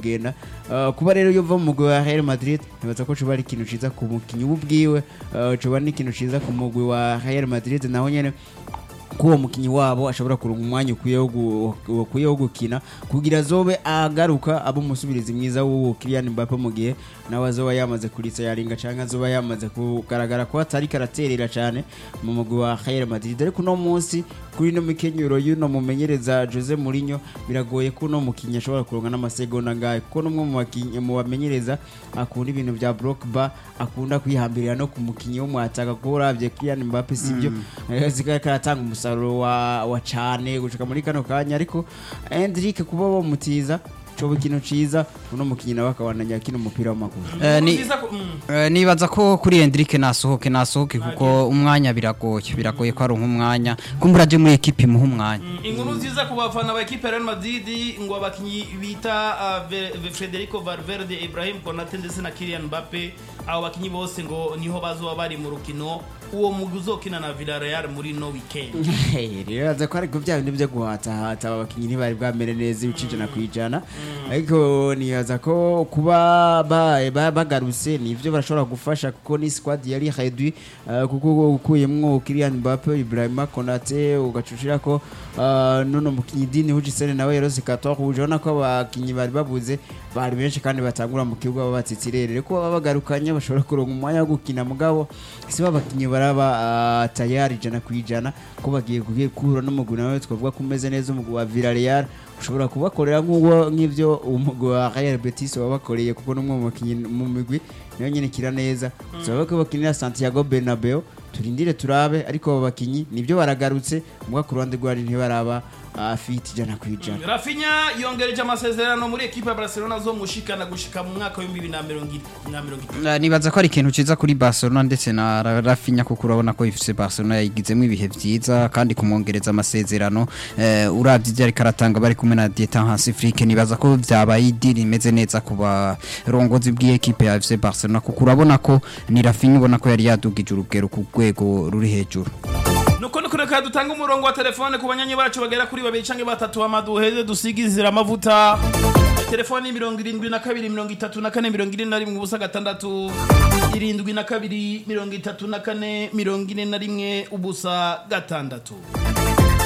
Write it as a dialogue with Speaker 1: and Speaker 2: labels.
Speaker 1: kugenda Uh, kuba rero yova mu mugwi wa Real Madrid nibaza ko coba ari ikintu ciza ku mukinyi ubwiwe uh, coba ni ikintu ciza ku mugwi wa Real Madrid naho nyene ko uwo mukinyi wabo ashobora kuronka umwanya ukwiye wo gu- ukwiye wo gukina kugira azobe agaruka abo umusubirizi mwiza w'uwo Kylian Mbappe mu gihe nawe azoba yamaze kuritsa yaringa canke azoba yamaze kugaragara ko atari karaterera cane mu mugwi wa Real Madrid ariko uno munsi kuri no mikenyero y'uno mumenyereza Jose Mourinho biragoye ko uno mukinyi ashobora kuronka n'amasegonda ngahe kuko n'umwe mu bakinyi mu bamenyereza akunda ibintu vya block bar akunda kwihambirira no ku mukinyi wo mwataka ko uravye Kylian Mbappe sivyo Eh, zikaba karatanga umusaruro wa, wa cane gushika muri kano kanya ariko Hendrick kuba bamutiza coba ikintu ciza uno mukinyi nawe akabananya kino umupira w'amaguru
Speaker 2: Eh, ni-
Speaker 3: Nziza ko- mm.
Speaker 2: Eh, nibaza ko kuri Hendrick nasohoke nasohoke kuko umwanya biragoye biragoye ko ari umwanya kumbura aje muri ekipe imuha umwanya
Speaker 3: inkuru nziza ku bafana ba ekipe ya Real Madrid ngo abakinyi bita uh, Ve- Ve- Federico Valverde Ibrahim Konate ndetse na Kylian Mbappe abo bakinyi bose ngo niho bazoba bari mu rukino uwo mugwi uzokina na Villarreal muri no weekend
Speaker 1: rero aza ko ariko bya bindi byo guhatahata aba bakinyi ntibari bwamere neza ibice ijana ku ijana ariko nibaza ko kuba ba- ba- bagarutse nivyo barashobora gufasha kuko ni squad yari réduit uh, kuko ukuyemwo Kylian Mbappe Ibrahima Konate ugacushira ko uh, nono mukinyi Dini Hujisene nawe yarose 14 ubona ko abakinyi bari babuze bari benshi kandi batangura mu kibuga babatsitsirere ko baba bagarukanye bashobora kuronka umwanya wo gukina mugabo si babakinyi baraba uh, tayari ijana ku ijana ko bagiye kugiye kuhura n'umugwi nawe twavuga ko umeze neza umugwi wa Villarreal ushobora kubakorera nk'uwo nk'ivyo umugwi wa Real Betis wabakoreye kuko n'umwe mu bakinyi mu migwi niyo nyene kira neza tuzaba ko bakinira Santiago Bernabeu turindire turabe ariko abo bakinyi nibyo baragarutse muga ku ruhande rwari ntibaraba uh, fit ijana ku ijana
Speaker 3: Rafinha yongereje amasezerano muri ekipe ya Barcelona zo mushikana gushika mu mwaka w'ibihumbi bibiri na mirongo i- na mirongo itatu
Speaker 2: Eh, nibaza ko ari ikintu ciza kuri Barcelona ndetse na Ra- Rafinha kuko urabona ko ifise Barcelona yayigizemo ibihe vyiza kandi kumwongereza amasezerano eh, uravye ivyo ariko aratanga bari kumwe na Dieter Hansifrike nibaza ko vyabaye idiri imeze neza ku barongozi bw'ekipe ya FC Barcelona kuko urabona ko ni Rafinha ubona ko yari yadugije urugero ku rwego ruri hejuru
Speaker 3: nuko nuko reka dutanga umurongo wa telefone ku banyanyi bacu bagera kuri babiri canke batatu amaduheze dusigizira amavuta telefone ni mirongo irindwi na kabiri mirongo itatu na kane mirongo ine na rimwe ubusa gatandatu irindwi na kabiri mirongo itatu na kane mirongo ine na rimwe ubusa gatandatu